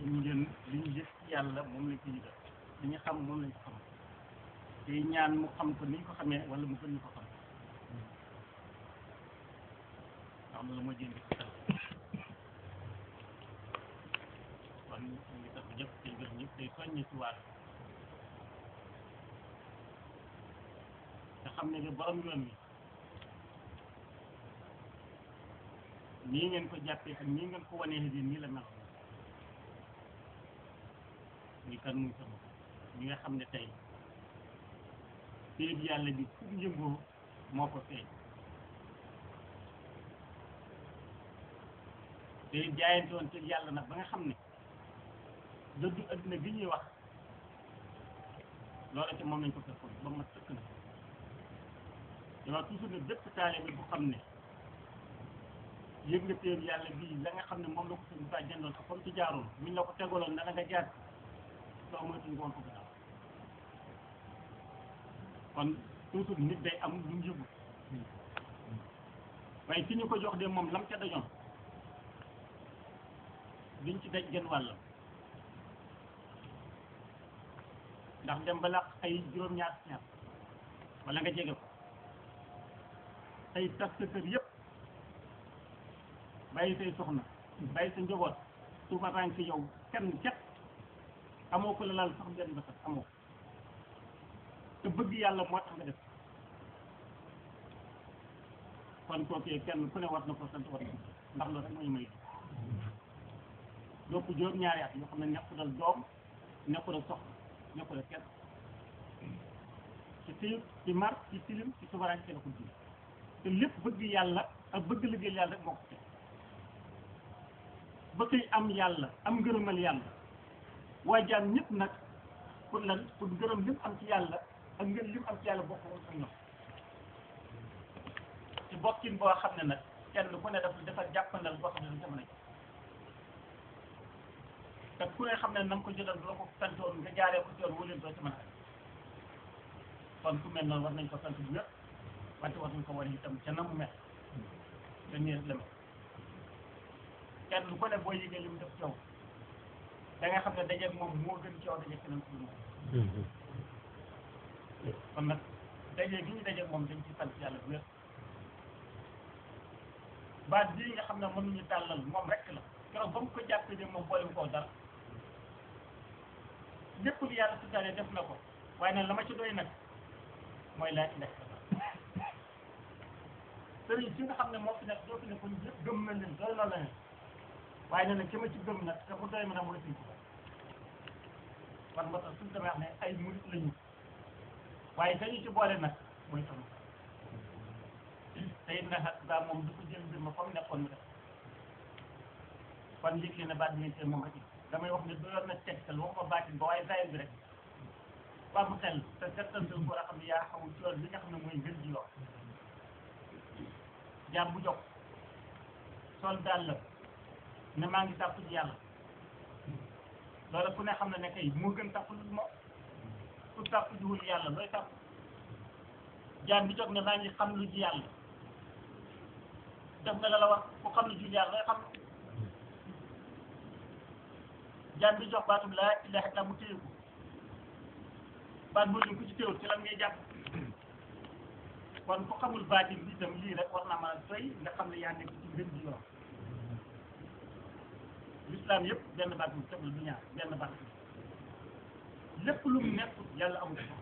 liñ leen liñ gis ci yàlla moom lañ ko yëgal li ñu xam moom lañ ko xam te ñaan mu xam ko niñ ko xamee wala mu gën ñu ko xam ndax loolu moo jënd ci xel kon ñu ngi tax ñëpp tey gërëm ñëpp tey soññi ci waat te xam ne que borom yoon wi nii ngeen ko jàppee ak nii ngeen ko wanee di nii la mel muy kan muy sama ñi nga xam ne tey péeb yàlla bi fu mu yëngoo moo ko feeñ te jaayante woon ci yàlla nag ba nga xam ne dëddu adduna bi ñuy wax loola ci moom lañ ko fekkoon ba ma sëkk na dama toujours ne bépp taalibe bu xam ne yëg nga péeb yàlla bii la nga xam ne moom la ko sëñ Ba jëndoon ak comme ci jaaroon buñ la ko tegaloon na nga jaar soo moytuñ ko woon ko gannaaw kon toujours nit day am lu mu yëgu waaye ki ñu ko jox de moom lam ca dajoon duñ ci daj gën wàllam ndax dem ba laq ay juróom-ñaar ñaar wala nga jege ko say tas sa kër yëpp bàyyi say soxna bàyyi sa njaboot tuumataan ci yow kenn cet amoo ko la laal sax benn ba sax amoo te bëgg yàlla moo tax nga def kon kookee kenn ku ne war na ko sant war na ko ndax loolu rek mooy may donc juróom-ñaari at yoo xam ne nekku dal doom nekku dal soxna nekku dal kenn ci tilim ci mar ci tilim ci subaraan ci la ko dund te lépp bëgg yàlla ak bëgg liggéey yàlla rek moo ko teg ba koy am yàlla am ngërëmal yàlla waaye jaam ñëpp nag pour lan pour ngërëm lim am ci yàlla ak ngën lim am ci yàlla bokk ak ñoom ci bokkin boo xam ne nag kenn ku ne dafa dafa jàppandal boo xam ne du jamono ji te ku ne xam ne na nga ko jëlal doo ko santoon nga jaaree ko ci yoon wóoleen doo ci mën a kon ku mel noonu war nañ ko sant bu wér wante war nañ ko war itam ca na mu mel te nii rek la mel kenn ku ne boo yëgee li mu def ci yow da nga xam ne dajeeg moom moo gën ci yow dajeeg keneen ku dul moom kon nag dajeeg gi ñu dajeeg moom dañ ci sant yàlla bu wér baat bii nga xam ne mënuñu tàllal moom rek la keroog ba mu ko jàppee de moom boole koo dara lépp lu yàlla tuddaale def na ko waaye nag la ma ci doy nag mooy laa ilaha illallah sëriñ si nga xam ne moo fi nekk doo fi ne kon yëpp gëm na leen doy na la ne waaye nee na ki ma ci gëm nag te mu doy ma nag mooy suñ ko kon moo tax suñu demee wax ne ay murit lañu waaye dañu ci boole nag mooy sama te it nag daa moom du ko jël mbir ma fa mu nekkoon mu def kon yëg leen ne baat bi moom rek damay wax ne doyoon na tegtal waxuma baatin ba waaye zahir bi rek ba mu xel te tegtal bi war a xam ne yaa xamul ci yoon bi nga xam ne mooy ngën ji yoon jaam bu jox sol daal la ne maa ngi tàpp ci yàlla loolu ku ne xam ne ne kay moo gën tàpp lu moom ku tàpp jiwul yàlla looy tàpp jaam bi jóg ne maa ngi xam lu ji yàlla def nga la la wax ku xam lu ji yàlla looy xam jaam bi jox baatum laa ilaha illa mu téye ko baat boobu ku ci téewul ci lan ngay jàpp kon ku xamul baatin bi itam lii rek war naa mën a doy nga xam ne yaa nekk ci ngën ji yoon l'islam yëpp benn baat bu tëbal du ñaar benn baat lépp lu mu nekk yàlla amul ko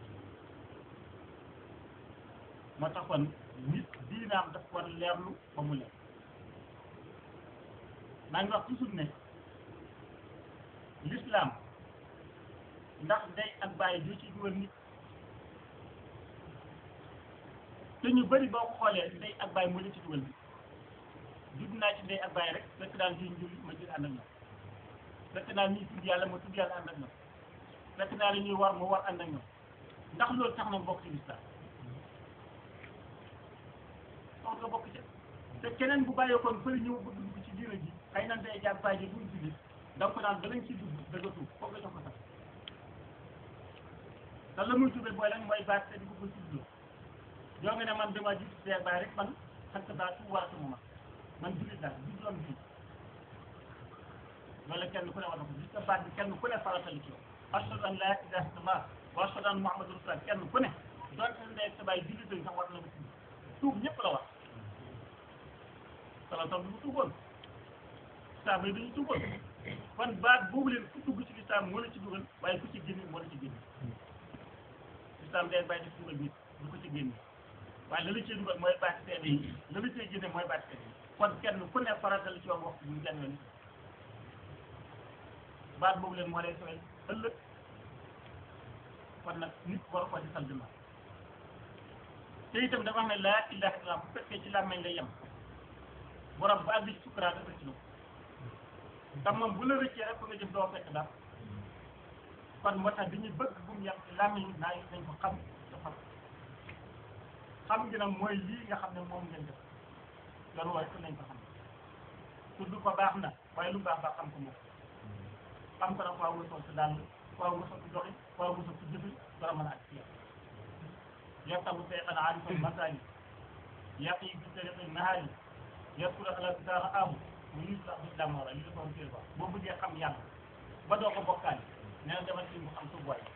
moo taxoon nit diinaam daf war leerlu ba mu leer maa ngi wax toujours ne l'islam ndax day ak bàyyi du ci dugal nit te ñu bëri boo ko xoolee ndey ak bàyyi moo leen ci dugal bi judd naa ci ndey ak bàyyi rek fekk daal di njul ma jël ànd ak ñoom fekk naa ñuy tudd yàlla ma tudd yàlla ànd ak ñoom fekk naa la ñuy war ma war ànd ak ñoom ndax loolu tax na bokk ci lislaam tax nga bokk ci te keneen bu bàyyeekoon bëri ñëw bëgg dugg ci diina ji xëy na ndey ak bàyyi ji duñ julli da nga ko naan balañ ci dugg dëgg tuub foog nga jox ko sax te la muy tuubee booy lan mooy baat te di ko ko tuddloo yoo nga ne man dama gis seer baay rek man sant baa tu waatu ma man jullit laa du doon bi loolu kenn ku ne war na ko gis nga baat bi kenn ku ne faratal ci yow ashhadu an laa ilaaha illallah wa ashhadu anna muhammadur rasulullah kenn ku ne doonte sa ndey sa baay jullit lañ sax war na ko tuub tuub ñëpp la war sala tam du tuuboon saaba yi dañu tuuboon kon baat boobu leen ku dugg ci lislaam moo la ci dugal waaye ku ci génn moo la ci génn lislaam day bàyyi def dugal nit du ko ci génn waaye la la cee dugal mooy baat seede yi la la cee génne mooy baat seede yi kon kenn ku ne faratal ci yoon waxtu bu ñu jàng baat boobu leen moo lay sowel ëllëg kon nag nit war ko di sal dima te itam dafa xam ne laa ilaha illallah bu fekkee ci làmmeñ nga yem borom ba àgg ci sukkuraat rek ci la ndax moom bu la rëccee rek ko nga jëf doo fekk daal kon moo tax dañuy bëgg bu mu yem ci làmmeñ naa yi nañ ko xam te xam xam gi nag mooy lii nga xam ne moom ngeen def loolu waaye nañ ko xam tudd ko baax na waaye lu baax baax xam ko moom xam ko nag faaw nga sol si dàll faaw nga sol si doxi faaw nga sol si jëfi dara mën a ak ci yow يرتب شيخا عارف المثاني يقي في طريق النهاري يذكر على كتاب أبو ويسرع بالدم ولا يلقون في الباب بو بجي خم يالا ba doo ko bokkaale nee na demal ci mu xam suuf waay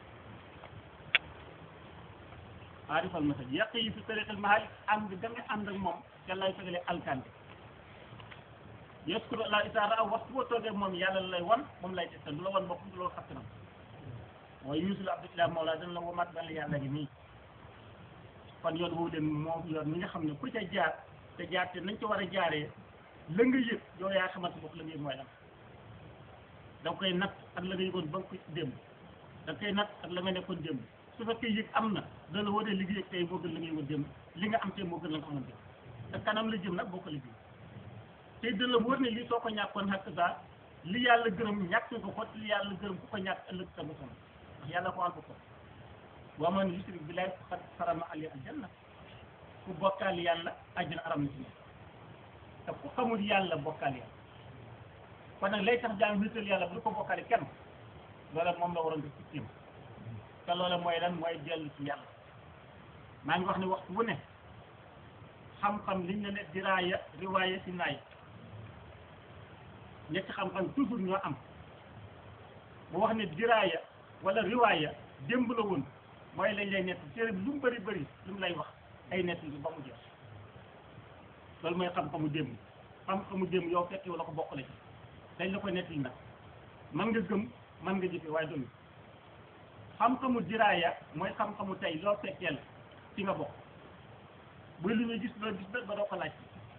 aarifal masaj yàq yi fi tariqil mahali ànd da nga ànd ak moom te lay fegale alkande yaskuru la isaara aw waxtu boo toogee moom yàlla lay wan moom lay tegtal du la wan boppam du la wan xattanam mooy yuusul abdullah mawla dana la womat dana la yàlla gi nii kon yoon woowu leen moom yoon mi nga xam ne ku ca jaar te jaar te nañ ca war a jaaree la nga yëg yow yaa xamante bopp la nga yëg mooy lan da nga koy natt ak la nga yëgoon ba nga ko démb da nga koy natt ak la nga nekkoon démb su fekkee yëg am na da la wane li nga yëg tey moo gën la nga yëgoon démb li nga am tey moo gën la nga xamoon démb te kanam la jëm nag boo ko liggéey tey da la wóor ne lii soo ko ñàkkoon xakk saa li yàlla gërëm ñàkk nga ko li yàlla gërëm ku ko ñàkk ëllëg sa boppam ndax yàlla ko ànd ko wa man yushrik billahi faqad harama alayhi aljanna ku bokkaal yàlla àjjana aram na ci moom te ku xamul yàlla bokkaal yàlla kon nag lay tax jaam wéetal yàlla bu du ko bokkaale kenn loola moom la waroon def ci tiim te loola mooy lan mooy dellu ci yàlla maa ngi wax ne waxtu wu ne xam-xam liñ ne ne diraaya riwaaya si naay ñetti xam-xam toujours ñoo am mu wax ne diraaya wala riwaaya démb la woon mooy lañ lay nett téere bi lu mu bëri bëri lu mu lay wax ay nett bi ba mu jeex loolu mooy xam-xamu démb xam-xamu démb yow fekk yow la ko bokkale ci dañ la ko nett yi nag man nga gëm man nga jëfe waaye doonu xam-xamu diraaya mooy xam-xamu tey loo fekkee la ci nga bokk bu lu ñuy gis loo gis ba doo ko laaj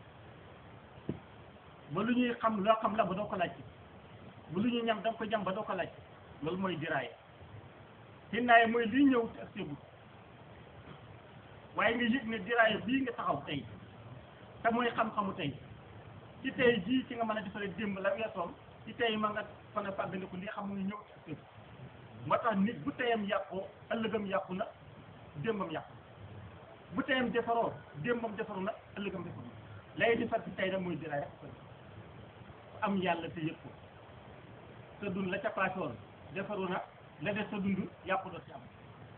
ba lu ñuy xam loo xam la ba doo ko laaj bu lu ñuy ñam da nga ko jam ba doo ko laaj loolu mooy diraaya xinaaye mooy lii ñëw te ak sébu waaye nga yëg ne diraaya bii nga taxaw tey te mooy xam-xamu tey ci tey jii ci nga mën a defaree démb la weesoon ci tey ma nga fan a fàggandiku li xam nga ñëw te ak sébu moo tax nit bu teyam yàqoo ëllëgam yàqu na démbam yàqu bu teyam defaroo démbam defaru na ëllëgam defaru na lay defar ci tey nag mooy diraaya am yàlla te yëg ko sa dund la ca paase woon defaru na la def sa dund yàqu doo ci am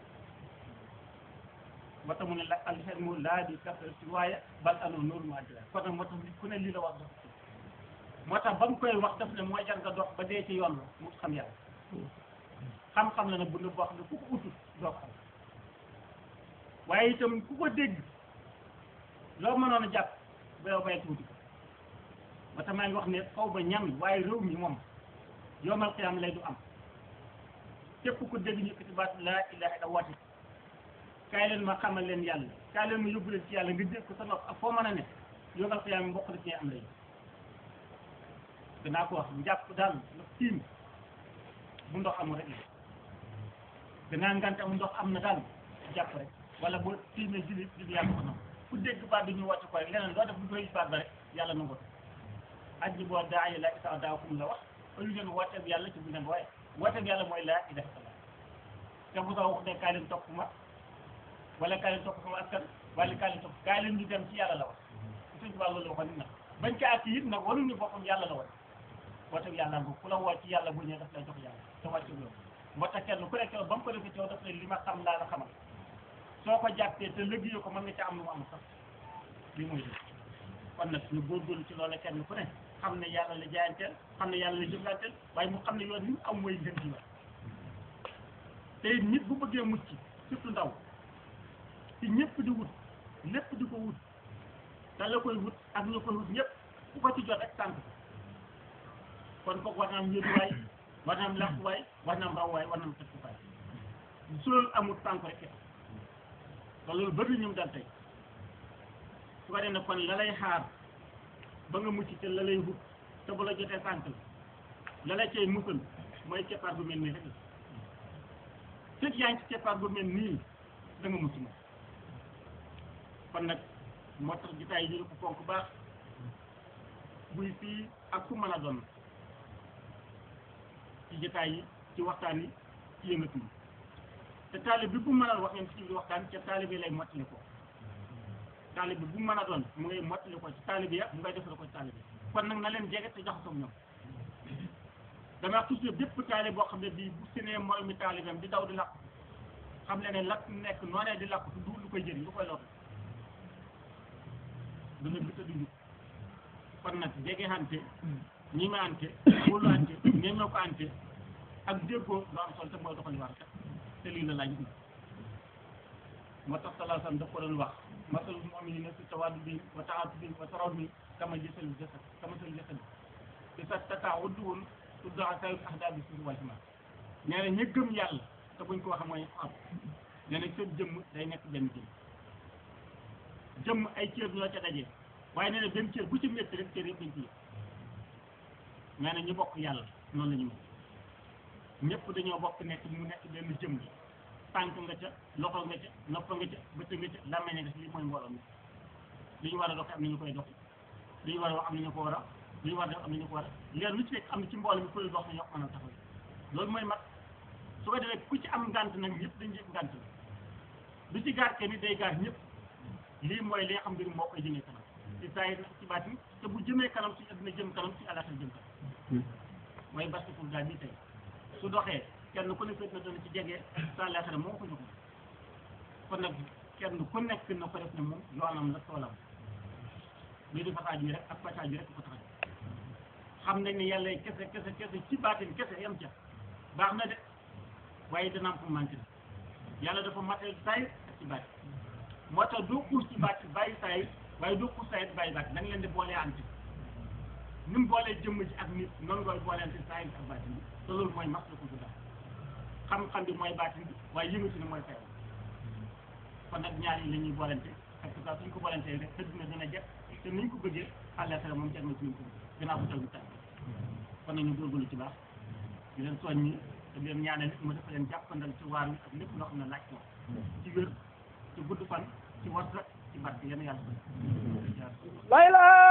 moo tax mu ne la alxelmu laa di kafar ci waaye bal anoo noonu mu àddina kon nag moo tax nit ku ne lii la wax dafa moo tax ba mu koy wax daf ne mooy jar nga dox ba dee ci yoon la mu xam yàlla xam-xam la nag bu ne boo xam ne ku ko utut doo ko xam waaye itam ku ko dégg loo mënoon a jàpp ba yow bay tuuti ko moo tax maa ngi wax ne xaw ba ñam waaye réew mi moom yoomal xiyaam lay du am képp ku dégg ñu ci baat laa ilaha illa woote kaay leen ma xamal leen yàlla kaay leen ma yóbbu leen ci yàlla nga dégg ko sa nopp ak foo mën a ne yoomal xiyaam mbokk la ci am lay danaa ko wax njàpp daal ndox tiim bu ndox amul rek la danaa ngante am ndox am na daal jàpp rek wala boo tiimee julli julli yàlla ko nangu ku dégg baat bi ñu wàcc ko rek leneen loo def bu koy baat ba rek yàlla nangu ko aji boo daa yi la isa daa kum la wax au lieu ngeen wooteeg yàlla ci bu ngeen waaye wooteeg yàlla mooy laa ilaha illallah te bu soo wax ne kaay leen topp ma wala kaay leen topp sama askan wala kaay leen topp kaay leen ñu dem ci yàlla la wax suñ tubaab loolu la waxoon nit nag bañ ca àtt it nag waruñu boppam yàlla la wax wooteeg yàlla nga ku la woo ci yàlla bu ñëwee daf lay jox yàlla te wàcc loolu moo tax kenn ku nekk ba mu ko defee ci yow daf lay li ma xam laa la xamal soo ko jàppee te liggéey ko mën nga ca am lu mu am sax lii mooy dëgg kon nag ñu góorgóorlu ci loolu kenn ku ne xam ne yàlla la jaayanteel xam ne yàlla la jëflanteel waaye mu xam ne yoon ni mu am mooy ngën ji te it nit bu bëggee mucc surtout ndaw ci ñëpp di wut lépp di ko wut te la koy wut ak ñu koy wut ñëpp ku ko ci jot rek tànk ko kon foog war na am yéeduwaay war na am làquwaay war na am rawwaay war na am tëkkuwaay su loolu amul tànk rek te loolu bëri ñu dal tey su ko defee ne kon la lay xaar ba nga mucc te la lay wut te bu la jotee tànk la la cay musal mooy keppaar bu mel nii rek la fekk yaa ngi ci keppaar bu mel nii da nga mucc moom kon nag moo tax jotaay yi ñu ko fonk baax buy fii ak ku mën a doon ci jotaay yi ci waxtaan yi ci yëngatu yi te taalib bi bu mën a wax ngeen ci biir waxtaan ca taalib yi lay mottali ko taalib bi bu mën a doon mu ngay mottali ko ci taalib ya mu ngay defal ko ci taalib yi kon nag na leen jege te jaxasoo ak ñoom dama wax toujours bépp taalib boo xam ne bii bu senee mooy mi taalibam di daw di lakk xam le ne lakk nekk noonee di lakk du lu koy jëriñ lu koy lor dana bita du njub kon nag jege ante ñi ma ante wóolu ante ñemee ko ante ak déggoo lu am solo te mooy doxali war te lii la laaj moo tax salaa sallam daf ko doon wax masalul mu'minina fi tawaddudihim wa ta'atufihim wa tarawihim kama jësal jasad kama sal jasad te sa tataawudduhum tuddaa sayut ahdaa bi suuf wal himaa nee na ña gëm yàlla te buñ ko wax mooy am nee na seen jëmm day nekk benn jëmm jëmm ay cër ñoo ca dajee waaye nee na benn cër bu ci métti rek cër yëpp dañ ci yëg nee na ñu bokk yàlla noonu la ñu mel ñëpp dañoo bokk nekk mu nekk benn jëmm tànk nga ca loxo nga ca nopp nga ca bët nga ca làmmeñ nga ca lii mooy mbooloo mi li ñu war a doxee am na ñu koy doxi li ñu war a wax am na ñu ko war a li ñu war a def am na ñu ko war a leer lu ci nekk am na ci mbooloo mi kuy dox na ñoo ko mën a taxaw loolu mooy mat su ko defee ku ci am ngant nag ñëpp dañ yëg ngant la lu ci gaar kenn day gaar ñëpp lii mooy li nga xam ne moo koy jëmee kanam ci saa yi ci baatin te bu jëmee kanam ci àddina jëm kanam ci àllaaxira jëm kanam mooy basketball daal bii tey su doxee kenn ku ne fekk na dana ci jege sa àllaaxira moo ko jox kon nag kenn ku nekk na ko def ne moom yoonam la toolam lii di fasaaj bi rek ak fasaaj bi rek ko tax xam nañ ne yàlla kese kese kese ci baatin kese yam ca baax na de waaye dana am fu manqué na yàlla dafa matal saay ak ci baatin moo tax doo xuus ci baat bàyyi saay waaye doo xuus saay bàyyi baat da nga leen di boolee ante ni mu boolee jëmm ji ak nit noonu ngay boolee ante saay ak baatin bi te loolu mooy mas la ko daal xam-xam bi mooy baatin bi waaye yëngatu ni mooy saay kon nag ñaar yi la ñuy boolente parce que suñ ko boolentee rek tëdd na dina jekk te niñ ko bëggee àllaaxira moom jag na ci ñu ko bëgg gannaaw bu taw bi tànn kon nag ñu góorgóorlu ci baax di leen soññi te di leen ñaanal mu dafa leen jàppandal ci waar wi ak lépp loo xam ne laaj ko ci wér ci gudd fan ci warta ci barke yéen yàlla la ilaha